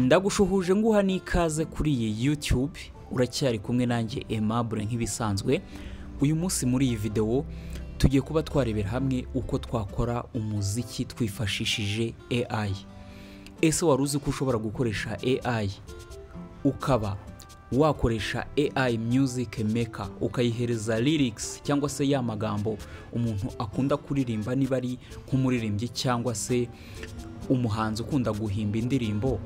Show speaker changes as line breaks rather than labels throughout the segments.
ndagushuhuje nguha n'ikaze kuri iyi YouTube uracyari kumwe nanjye Aimable nk'ibisanzwe uyu munsi muri iyi videwo tugiye kuba twarebera hamwe uko twakora umuziki twifashishije AI ese wari uzi ko ushobora gukoresha AI ukaba wakoresha AI Music Maker ukayihereza lyrics cyangwa se ya magambo umuntu akunda kuririmba niba ari nk'umuririmbyi cyangwa se umuhanzi ukunda guhimba indirimbo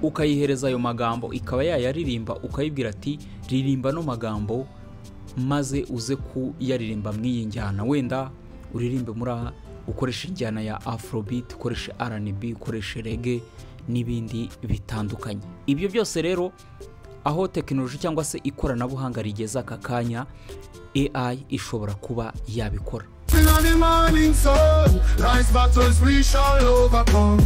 ukayihereza ayo magambo ikaba yayaririmba ukayibwira ati ririmba ano magambo maze uze kuyaririmba mu iyi njyana wenda uririmbe muri aha ukoresha injyana ya afrobeat ukoresha rnb ukoresha reggae n'ibindi bitandukanye ibyo byose rero aho tekinoloji cyangwa se ikoranabuhanga rigeze aka kanya AI ishobora kuba yabikora
Sing on the morning sun, rise battles we shall overcome.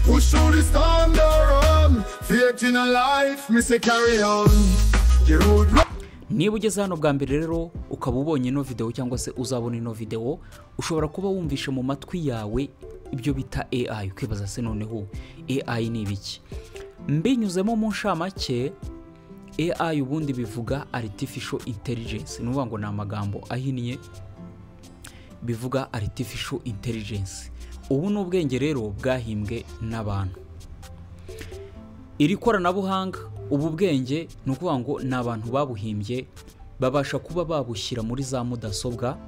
Push through the storm, the run, faith in a life, me say carry on. The road
niba ugeze hano bwa mbere rero ukaba ubonye ino videwo cyangwa se uzabona ino videwo ushobora kuba wumvishe mu matwi yawe ibyo bita AI ukibaza se noneho AI ni ibiki mbinyuzemo mu nshamake AI ubundi bivuga artificial intelligence ni ukuvuga ngo ni amagambo ahinnye bivuga artificial intelligence ubu ni ubwenge rero bwahimbwe n'abantu iri koranabuhanga ubu bwenge ni ukuvuga ngo ni abantu babuhimbye babasha kuba babushyira muri za mudasobwa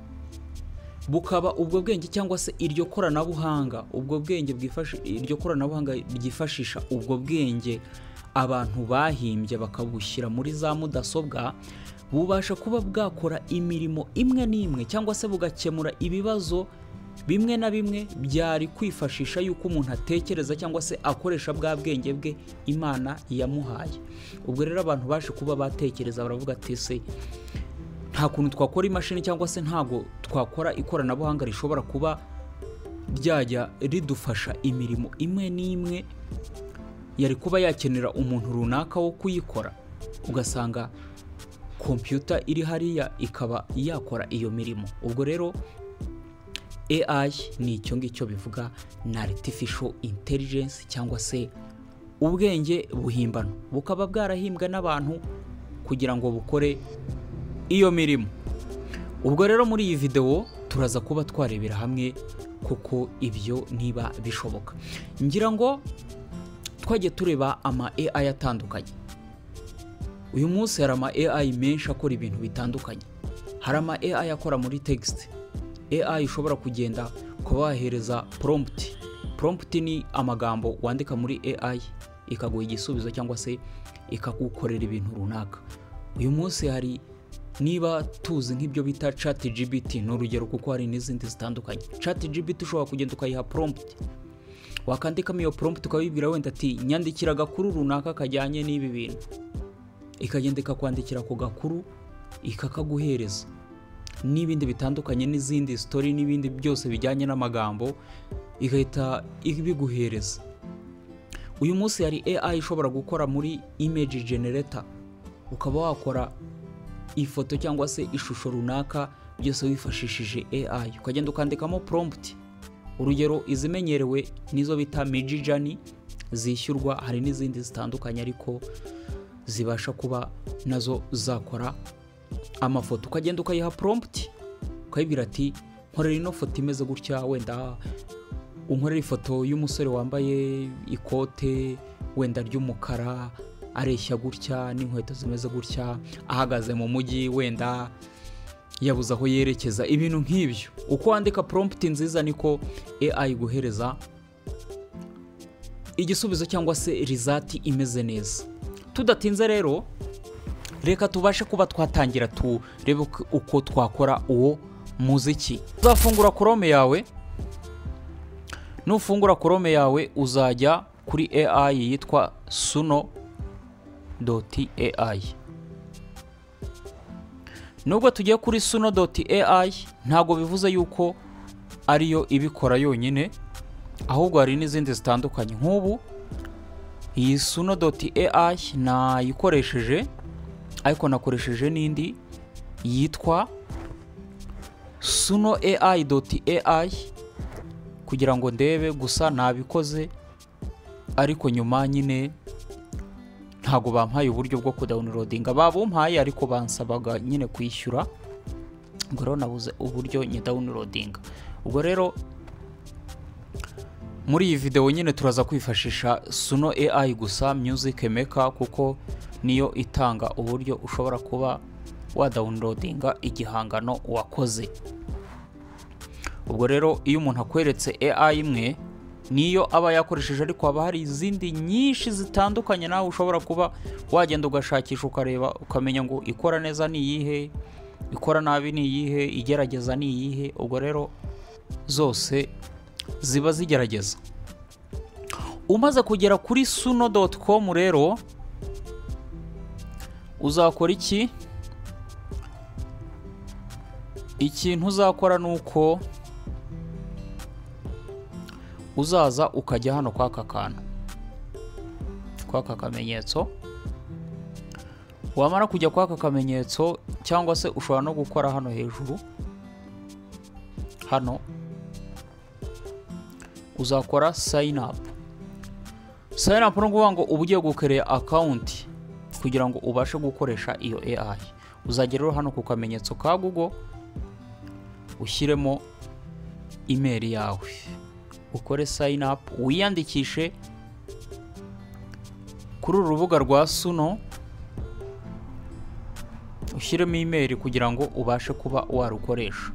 bukaba ubwo bwenge cyangwa se iryo koranabuhanga ubwo bwenge bwifashi- iryo koranabuhanga ryifashisha ubwo bwenge abantu bahimbye bakabushyira muri za mudasobwa bubasha kuba bwakora imirimo imwe n'imwe cyangwa se bugakemura ibibazo bimwe na bimwe byari kwifashisha yuko umuntu atekereza cyangwa se akoresha bwa bwenge bwe imana yamuhaye ubwo rero abantu baje kuba batekereza baravuga ati ese nta kuntu twakora imashini cyangwa se ntago twakora ikoranabuhanga rishobora kuba ryajya ridufasha imirimo imwe n'imwe yari kuba yakenera umuntu runaka wo kuyikora ugasanga kompiyuta iri hariya ikaba yakora iyo mirimo ubwo rero AI ni icyo ngicyo bivuga na artificial intelligence cyangwa se ubwenge buhimbano bukaba bwarahimbwe n'abantu kugira ngo bukore iyo mirimo ubwo rero muri iyi videwo turaza kuba twarebera hamwe kuko ibyo niba bishoboka ngira ngo twajye tureba ama AI atandukanye uyu munsi hari ama AI menshi akora ibintu bitandukanye hari ama AI akora muri text AI ushobora kugenda ukaba wahereza prompt prompt ni amagambo wandika muri AI ikaguha igisubizo cyangwa se ikagukorera ibintu runaka uyu munsi hari niba tuzi nk'ibyo bita chat GBT ni urugero kuko hari n'izindi zitandukanye chat GBT ushobora kugenda ukayiha prompt wakandikamo iyo prompt ukabibwira wenda ati nyandikira agakuru runaka kajyanye n'ibi bintu ikagenda ikakwandikira ako gakuru ikakaguhereza n'ibindi bitandukanye n'izindi sitori n'ibindi byose bijyanye n'amagambo igahita ibiguhereza uyu munsi hari AI ishobora gukora muri image generator ukaba wakora ifoto cyangwa se ishusho runaka byose wifashishije AI ukagenda ukandikamo prompt urugero izimenyerewe nizo bita Midjourney zishyurwa hari n'izindi zitandukanye ariko zibasha kuba nazo zakora amafoto ukagenda ukayiha prompt ukayibwira ati nkorera ino foto imeze gutya wenda unkorera ifoto y'umusore wambaye ikote wenda ry'umukara areshya gutya n'inkweto zimeze gutya ahagaze mu mujyi wenda yabuze aho yerekeza ibintu nk'ibyo uko wandika prompt nziza niko AI guhereza igisubizo cyangwa se rizati imeze neza tudatinze rero reka tubashe kuba twatangira turebe uko- uko twakora uwo muziki uzafungura korome yawe nufungura korome yawe uzajya kuri AI yitwa suno doti AI nubwo tugiye kuri suno doti AI ntabwo bivuze yuko ariyo ibikora yonyine ahubwo hari n'izindi zitandukanye nk'ubu iyi suno doti AI nayikoresheje ariko nakoresheje n'indi yitwa suno AI doti AI kugira ngo ndebe gusa nabikoze ariko nyuma nyine ntabwo bampaye uburyo bwo kudawunirodinga babumpaye ariko bansabaga nyine kwishyura ngo rero nabuze uburyo nyidawunirodinga ubwo rero muri iyi videwo nyine turaza kwifashisha suno AI gusa music maker kuko niyo itanga uburyo ushobora kuba wadawunirodinga igihangano wakoze ubwo rero iyo umuntu akweretse AI imwe niyo aba yakoresheje ariko haba hari izindi nyinshi zitandukanye nawe ushobora kuba wagenda ugashakisha ukareba ukamenya ngo ikora neza ni iyihe ikora nabi ni iyihe igerageza ni iyihe ubwo rero zose ziba zigerageza umaze kugera kuri suno doti komu rero uzakora iki ikintu uzakora ni uko uzaza ukajya hano kwa aka kantu kwa aka kamenyetso wamara kujya kwa aka kamenyetso cyangwa se ushobora no gukora hano hejuru hano uzakora sayini apu sayini apu ni ukuvuga ngo uba ugiye gukereya akawunti kugira ngo ubashe gukoresha iyo AI uzagera rero hano ku kamenyetso ka Google ushyiremo imeri yawe ukore sayini apu wiyandikishe kuri uru rubuga rwa suno ushyiremo imeri kugira ngo ubashe kuba warukoresha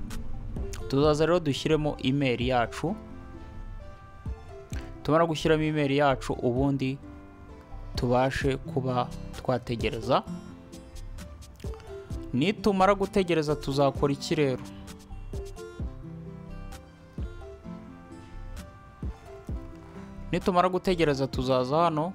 tuzaza rero dushyiremo imeri yacu tumara gushyiramo imeri yacu ubundi tubashe kuba twategereza nitumara gutegereza tuzakora iki rero nitumara gutegereza tuzaza hano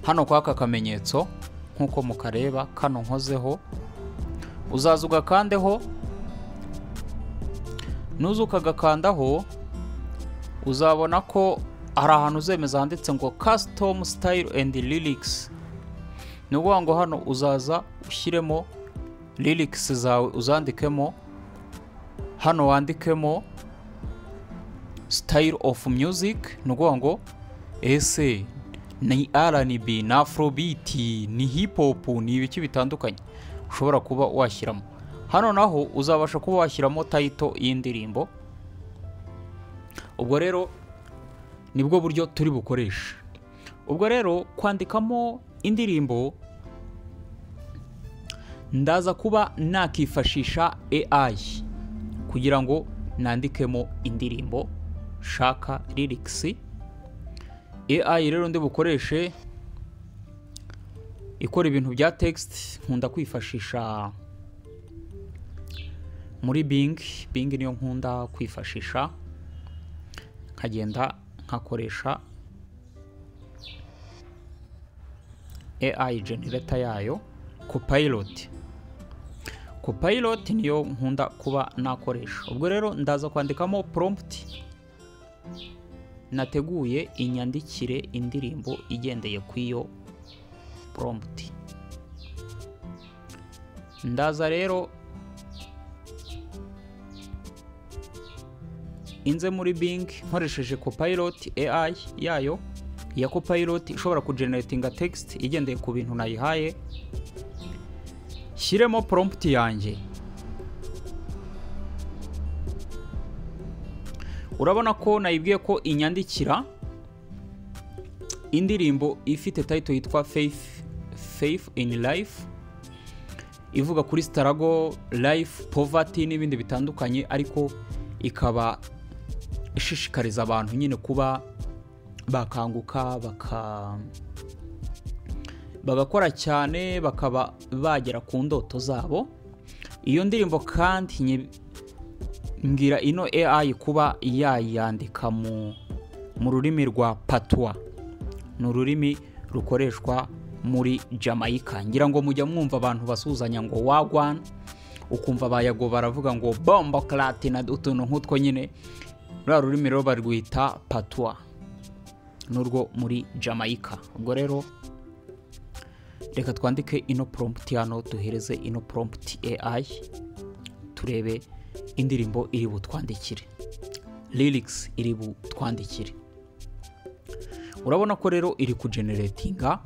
hano kwa aka kamenyetso nk'uko mukareba kano nkozeho uzaza ugakandeho nuza ukagakandaho uzabona ko hari ahantu uzemeza handitse ngo kasitomu sitayiro endi lirikisi ni ukuvuga ngo hano uzaza ushyiremo lirikisi zawe uzandikemo hano wandikemo sitayiro ofu muziki ni ukuvuga ngo ese ni rnb ni afurobiti ni hipopu ni ibiki bitandukanye ushobora kuba washyiramo hano naho uzabasha kuba washyiramo tayito y'indirimbo ubwo rero nibwo buryo turi bukoresha ubwo rero kwandikamo indirimbo ndaza kuba nakifashisha AI kugira ngo nandikemo indirimbo shaka lirikisi AI rero ndi bukoreshe ikora ibintu bya text nkunda kwifashisha muri Bing Bing niyo nkunda kwifashisha nkagenda nkakoresha AI generator yayo Copilot Copilot niyo nkunda kuba nakoresha ubwo rero ndaza kwandikamo prompt nateguye inyandikire indirimbo igendeye ku iyo prompt ndaza rero inze muri Bing nkoresheje Copilot AI yayo ya Copilot ishobora kugeneratinga text igendeye ku bintu nayihaye shyiremo prompt yanjye urabona ko nayibwiye ko inyandikira indirimbo ifite tayito yitwa faith faith in life ivuga kuri starago life poverty n'ibindi bitandukanye ariko ikaba ishishikariza abantu nyine kuba bakanguka baka bagakora cyane bakaba bagera ku ndoto zabo iyo ndirimbo kandi mbwira ino AI kuba yayandika mu rurimi rwa patwa ni ururimi rukoreshwa muri Jamaica ngira ngo mujya mwumva abantu basuhuzanya ngo wagwan ukumva bayago baravuga ngo bombo karate na utuntu nk'utwo nyine ruriya rurimi rero barwita patwa n'urwo muri Jamaica ubwo rero reka twandike ino prompt hano duhereze ino prompt AI turebe indirimbo iri butwandikire lirikisi iri butwandikire urabona ko rero iri kujeneretinga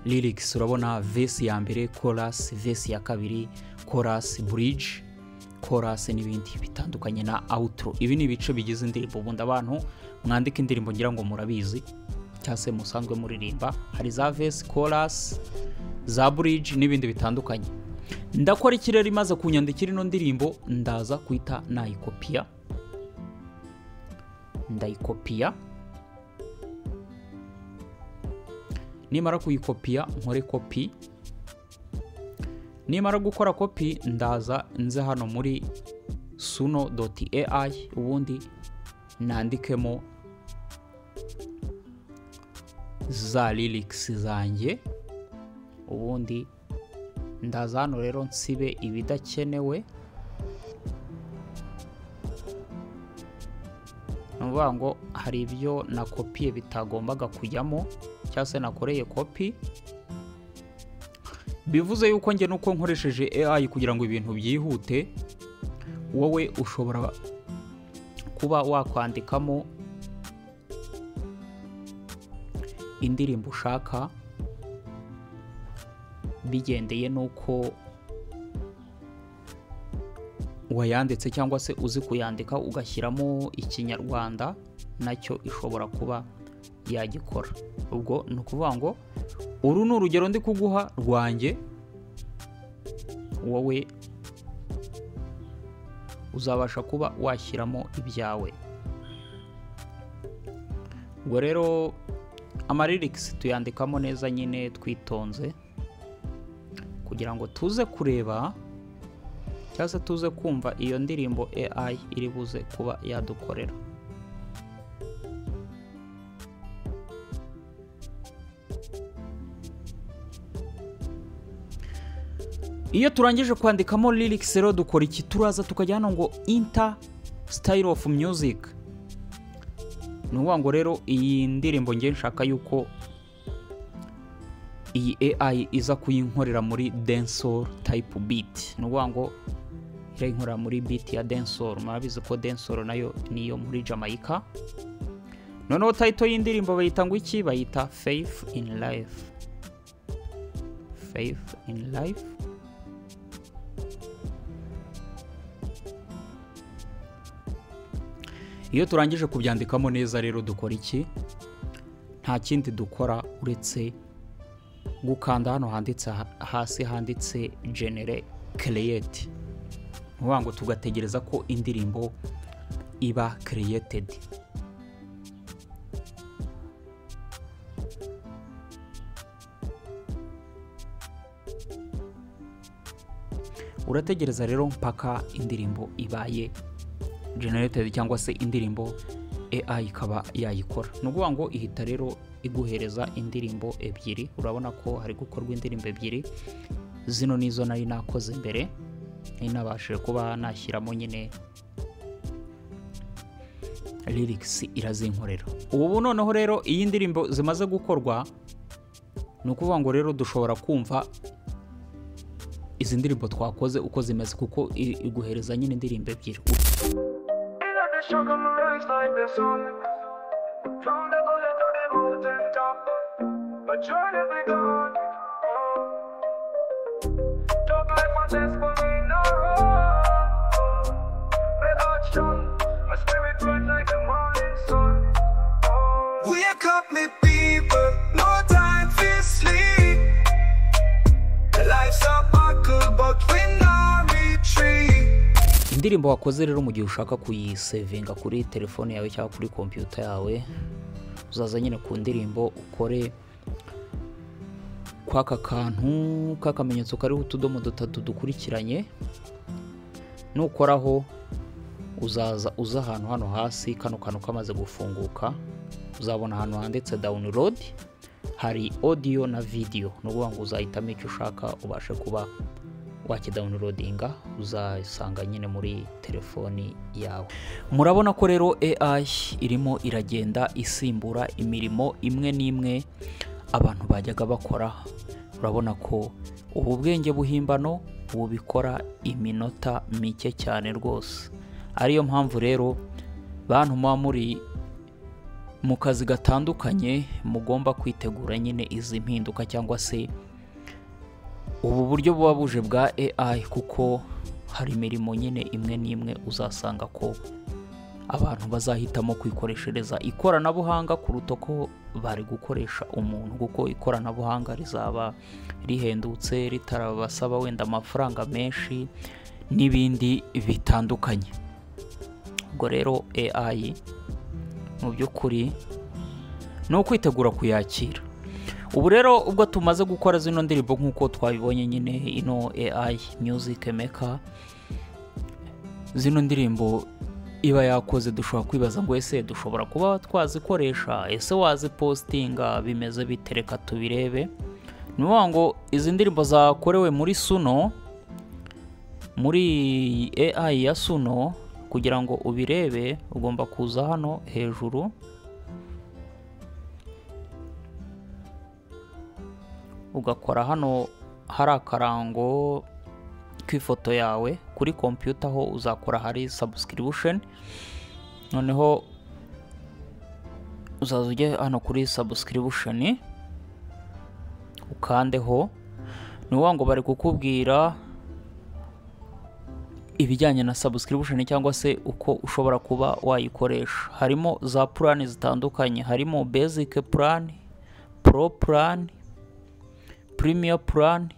lirikisi urabona vesi ya mbere korasi vesi ya kabiri korasi buriji korasi n'ibindi bitandukanye na awuturo ibi ni ibice bigize indirimbo ubundi abantu mwandika indirimbo ngira ngo murabizi cyangwa se musanzwe muririmba hari za vesi korasi za buriji n'ibindi bitandukanye ndakora ikirere imaze kunyandikira ino ndirimbo ndaza kuhita nayikopiya ndayikopiya nimara kuyikopiya nkore kopi nimara gukora kopi ndaza nze hano muri suno doti eyi ubundi nandikemo za lirikisi zanjye ubundi ndaza hano rero nsibe ibidakenewe ni ukuvuga ngo hari ibyo nakopiye bitagombaga kujyamo cyangwa se nakoreye kopi bivuze yuko njye nuko nkoresheje AI kugira ngo ibintu byihute wowe ushobora kuba wakwandikamo indirimbo ushaka bigendeye nuko wayanditse cyangwa se uzi kuyandika ugashyiramo ikinyarwanda nacyo ishobora kuba yagikora ubwo ni ukuvuga ngo uru ni urugero ndi kuguha rwanjye wowe uzabasha kuba washyiramo ibyawe ubwo rero amaririkisi tuyandikamo neza nyine twitonze kugira ngo tuze kureba cyangwa se tuze kumva iyo ndirimbo AI iri buze kuba yadukorera iyo turangije kwandikamo lirikisi rero dukora iki turaza tukajya hano ngo inta sitayiro ofu miyuzike ni ukuvuga ngo rero iyi ndirimbo ngiye nshaka yuko iyi AI iza kuyinkorera muri densor tayipu biti ni ukuvuga ngo irayinkorera muri biti ya densor murabizi ko densor nayo niyo muri jamaica noneho tayito y'indirimbo bayita ngo iki bayita fayifu ini rayifu fayifu ini rayifu iyo turangije kubyandikamo neza rero dukora iki nta kindi dukora uretse gukanda hano handitse hasi handitse genere kereyeti ni ngo tugategereza ko indirimbo iba kereyetedi urategereza rero mpaka indirimbo ibaye generatedi cyangwa se indirimbo AI ikaba yayikora ni ukuvuga ngo ihita rero iguhereza indirimbo ebyiri urabona ko hari gukorwa indirimbo ebyiri zino nizo nari nakoze mbere nabashije kuba nashyiramo nyine lirikisi irazinkorera ubu noneho rero iyi ndirimbo zimaze gukorwa ni ukuvuga ngo rero dushobora kumva izi ndirimbo twakoze uko zimeze kuko iguhereza nyine indirimbo ebyiri
shook on my legs like this on From the bullet to the mountain top But you're never gone Don't let my dance for me no My heart shone My spirit bright like the morning sun Wake up me people No time for sleep Life's a buckle but we not retreat
indirimbo wakoze rero mu gihe ushaka kuyisevinga kuri telefone yawe cyangwa kuri kompiyuta yawe uzaza nyine ku ndirimbo ukore kw'aka kantu k'akamenyetso kariho utudomo dutatu dukurikiranye nukoraho uzaza uza ahantu hano hasi kano kantu kamaze gufunguka uzabona ahantu handitse dawunirodi hari odiyo na vidiyo ni ukuvuga ngo uzahitamo icyo ushaka ubashe kuba wakidawunirodinga uzasanga nyine muri telefoni yawe murabona ko rero AI irimo iragenda isimbura imirimo imwe n'imwe abantu bajyaga bakora urabona ko ubu bwenge buhimbano ubu bikora iminota mike cyane rwose ariyo mpamvu rero bantu muba muri mu kazi gatandukanye mugomba kwitegura nyine izi mpinduka cyangwa se ubu buryo buba buje bwa AI kuko hari imirimo nyine imwe n'imwe uzasanga ko abantu bazahitamo kwikoreshereza ikoranabuhanga kuruta ko bari gukoresha umuntu kuko ikoranabuhanga rizaba rihendutse ritarabasaba wenda amafaranga menshi n'ibindi bitandukanye ubwo rero AI mu by'ukuri ni ukwitegura kuyakira ubu rero ubwo tumaze gukora zino ndirimbo nk'uko twabibonye nyine ino AI music maker zino ndirimbo iba yakoze dushobora kwibaza ngo ese dushobora kuba twazikoresha ese wazipositinga bimeze bite reka tubirebe ni ukuvuga ngo izi ndirimbo zakorewe muri suno muri AI ya suno kugira ngo ubirebe ugomba kuza hano hejuru ugakora hano hari akarango k'ifoto yawe kuri kompiyuta aho uzakora hari sabusikiribusheni noneho uzaza ujye hano kuri sabusikiribusheni ukandeho ni ukuvuga ngo bari kukubwira ibijyanye na sabusikiribusheni cyangwa se uko ushobora kuba wayikoresha harimo za purani zitandukanye harimo bezike purani poro purani purimiya purani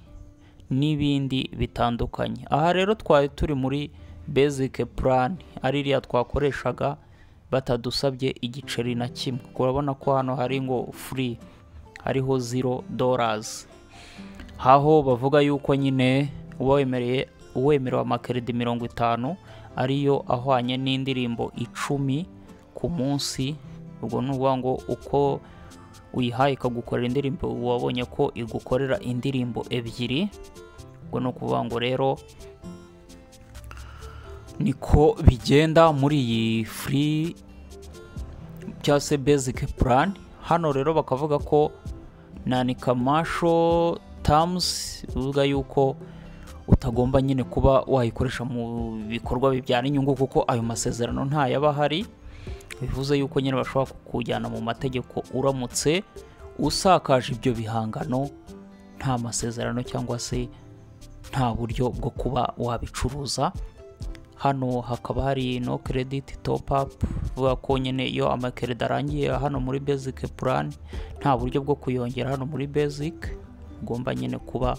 n'ibindi bitandukanye aha rero twari turi muri bezike purani ari iriya twakoreshaga batadusabye igiceri na kimwe urabona ko hano hari ngo furi hariho ziro dorazi aho bavuga yuko nyine uba wemereye uwemerewe amakeredi mirongo itanu ariyo ahwanye n'indirimbo icumi ku munsi ubwo ni ukuvuga ngo uko uyihaye ikagukorera indirimbo wabonye ko igukorera indirimbo ebyiri ubwo ni ukuvuga ngo rero niko bigenda muri iyi furi cyangwa se bezike purani hano rero bakavuga ko nanikamasho tamusi bivuga yuko utagomba nyine kuba wayikoresha mu bikorwa bibyara inyungu kuko ayo masezerano ntayaba ahari bivuze yuko nyine bashobora kukujyana mu mategeko uramutse usakaje ibyo bihangano nta masezerano cyangwa se nta buryo bwo kuba wabicuruza hano hakaba hari no kerediti topu apu bivuga ko nyine iyo amakerida arangiye hano muri bezike purani nta buryo bwo kuyongera hano muri bezike ugomba nyine kuba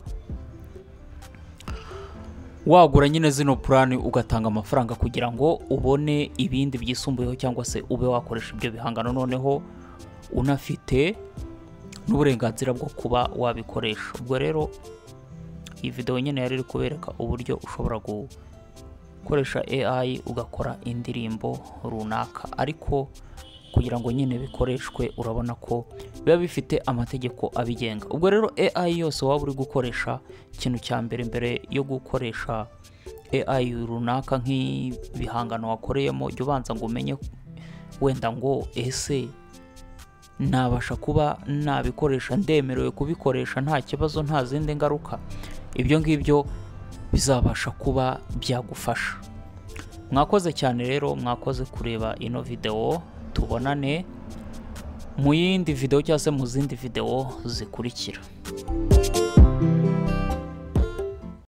wagura nyine zino purani ugatanga amafaranga kugira ngo ubone ibindi byisumbuyeho cyangwa se ube wakoresha ibyo bihangano noneho unafite n'uburenganzira bwo kuba wabikoresha ubwo rero iyi videwo nyine yari iri kubereka uburyo ushobora gukoresha AI ugakora indirimbo runaka ariko kugira ngo nyine bikoreshwe urabona ko biba bifite amategeko abigenga ubwo rero AI yose waba uri gukoresha ikintu cya mbere mbere yo gukoresha AI runaka nk'ibihangano wakoreyemo jya ubanza ngo umenye wenda ngo ese nabasha kuba nabikoresha ndemerewe kubikoresha nta kibazo nta zindi ngaruka ibyo ngibyo bizabasha kuba byagufasha mwakoze cyane rero mwakoze kureba ino videwo tubonane mu yindi videwo cyangwa se mu zindi videwo zikurikira